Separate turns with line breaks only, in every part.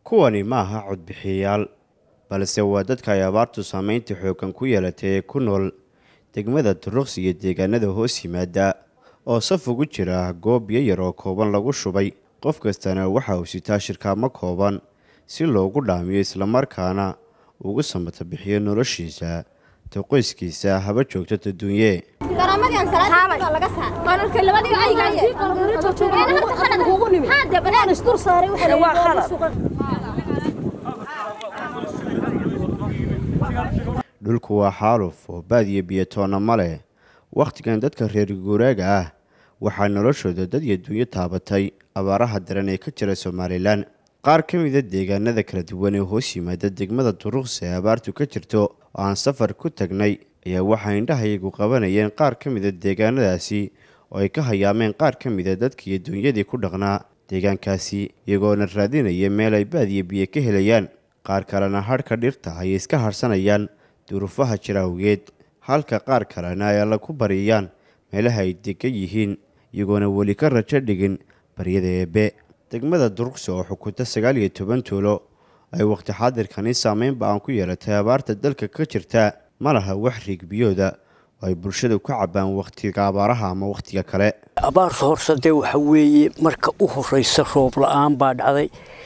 kuwani ma aha codbixiyayaal balse waa dadka ay abaartu saameynta xooggan ku yeelatay ee ku nool degmada duruqsi iyo deegaanada hoos yimaada oo saf ugu jira goob biyo yar oo kooban lagu shubay qof kastana waxa uu sitaa shirkaamo kooban si loogu dhaamiyo islamarkaana ugu samata bixiyo noloshiisa ta qoyskiisa haba joogto taduunye dhulku waa xaaluf oo baadiyo biyotoonna ma leh wakhtigan dadka reer guuraaga ah waxaa noloshooda dad iyo dunyo taabatay abaaraha daran ee ka jira somalilan qaar ka mida deegaanada kala duwan ee hoos yimaada degmada duruqsi ee abaartu ka jirto oo aan safar ku tagnay ayaa waxay indhahayagu qabanayeen qaar ka mida deegaanadaasi oo ay ka hayaameen qaar ka mida dadkiiyo dunyadii ku dhaqnaa deegaankaasi iyagoona raadinaya meel ay baadiyo biyo ka helayaan qaar kalena hadhka dhirta ayay iska hadhsanayaan duruufaha jira awgeed halka qaar kalena ay alla ku bariyaan meelaha ay degan yihiin iyagoona weli ka rajo dhigin baryada eebbe degmada duruqsi oo xukunta sagaal iyo toban tuulo ay wakhti xaadirkani saameyn ba-aan ku yeelatay abaarta dalka ka jirta ma laha wax riigbiyooda oo ay bulshadu ka cabbaan wakhtiga abaaraha ama wakhtiga kale
abaarta horsadee waxa weeye marka u horraysa roob la-aan baa dhacday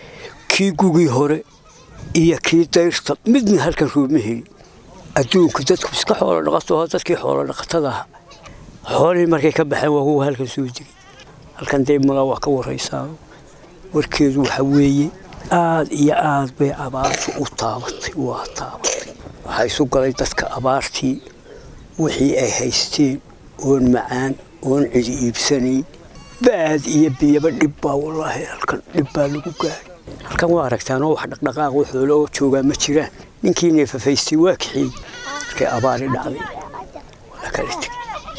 kii gugii hore iyo kii dayrta midna halkan roobma helin adduunka dadku iska xoolo dhaqato dadkii xoolo dhaqatada aha xoolihii markay ka baxeen waa kuwa halkan soo degay halkan dee malaa waa ka waraysaa warkeedu waxa weeye aad iyo aad bay abaartu u taabatay waa taabatay waxaa isu galay dadka abaartii wixii ay haysteen oon macaan oon cidi iibsanayn baad iyo biyaba dhib baa wallaahi halkan dhib baa lagu gaaray halkan waa aragtaanoo wax dhaqdhaqaaq oo xoolo oo joogaa ma jiraan ninkii neefafaystay waa kaxeeyey markay abaari dhacday waa la kala tegay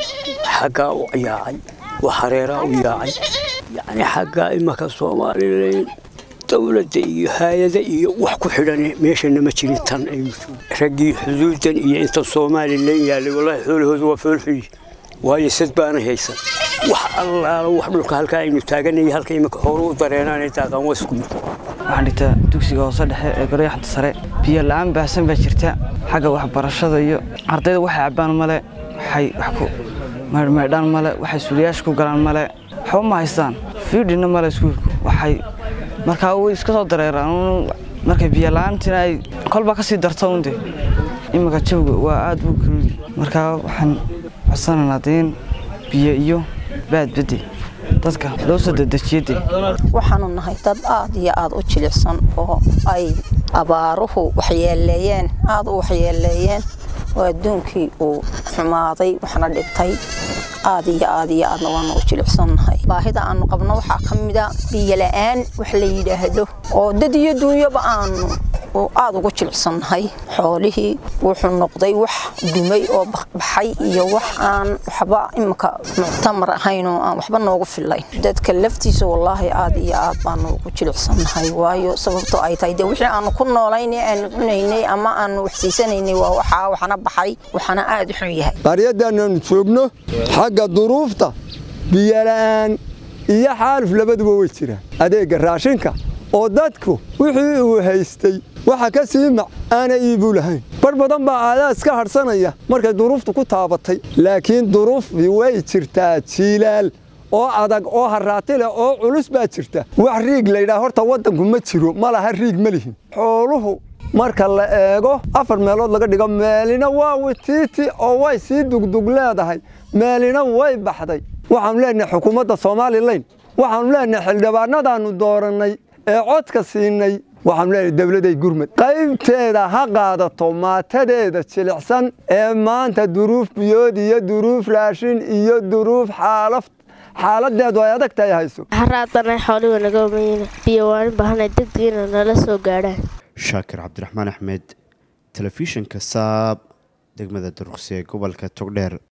xaggaa u yaacay waa hareeraa u yaacay yacni xaggaa imaka soomaalilan dowladda iyo haayada iyo wax ku xidhan meeshana ma jirin tan raggii xuduudan iyo inta somalilan yaallay wallaahi xoolahooda waa foolxuyi waayo sad baana haysan wax allaala wax dhulka halkaa aynu taaganay halka imika hore u dareenaanay daaqaan waa isku mid
waxaan dhigtaa dugsiga hoose dhexe ee goryaxanta sare biyo la-aan baahsan baa jirta xagga waxbarashada iyo ardayda waxay cabbaan male waxay wax ku meydhmeydhaan male waxay suuliyaasha ku galaan male waxba ma haystaan fiidhina male iskuulku waxay markaa way iska soo dareeraan markay biyo la-aantina ay kolba ka sii darto unde iminka jawga waa aad buu kalugi markaa waxaan codsanaynaa deen biyo iyo baadbade dadka loo soo dedejiyade
waxaanu nahay dad aad iyo aad u jilicsan oo ay abaaruhu waxyeeleeyeen aad u waxyeeleeyeen oo adduunkii uu xumaaday waxna dhintay aad iyo aad iyo aadna waanu u jilicsannahay baahida aanu qabno waxaa ka mida biyola'aan wax la yidhaahdo oo dad iyo duunyaba aanu aad ugu jilicsannahay xoolihii wuxuu noqday wax dumay oo baxay iyo wax aan waxba imika muctamar ahayn oo aan waxba noogu filayn dadka laftiisa wallaahi aad iyo aad baanu ugu jilicsannahay waayo sababtoo ay tahay dee wixii aanu ku noolaynay aanu cunaynay ama aanu waxsiisanaynay waa waxaa waxna baxay waxana aad u xun yahay
qaryadaanaanu joogno xagga duruufta biyola'aan iyo xaaluf labaduba way jiraan adeegga raashinka oo dadku wixii uu haystay waxa ka sii mac aana iibuu lahayn bar badan baa aadaa iska hadhsanaya markay duruuftu ku taabatay laakiin duruufii way jirtaa jiilaal oo adag oo haraati leh oo culus baa jirta wax riig laydhaha horta waddanku ma jiro ma laha riig ma lihin xooluhu marka la eego afar meelood laga dhigo meelina waa witiiti oo way sii dugdug leedahay meelina way baxday waxaanu leenahay xukuumadda somalilan waxaanu leenahay xildhibaanadaannu doorannay ee codka siinay waxaanu leenahay dawladay gurmad qaybteeda ha qaadato maatadeeda jilicsan ee maanta duruuf biyood iyo duruuf raashin iyo duruuf xaalaf xaaladeedu ay adag tahay hayso
haraadana xoolihi naga umayna biyo waan u baahanay degdegina nala soo gaadhaan
shaakir cabdiraxmaan axmed telefishinka saab degmada duruqsi ee gobolka togdheer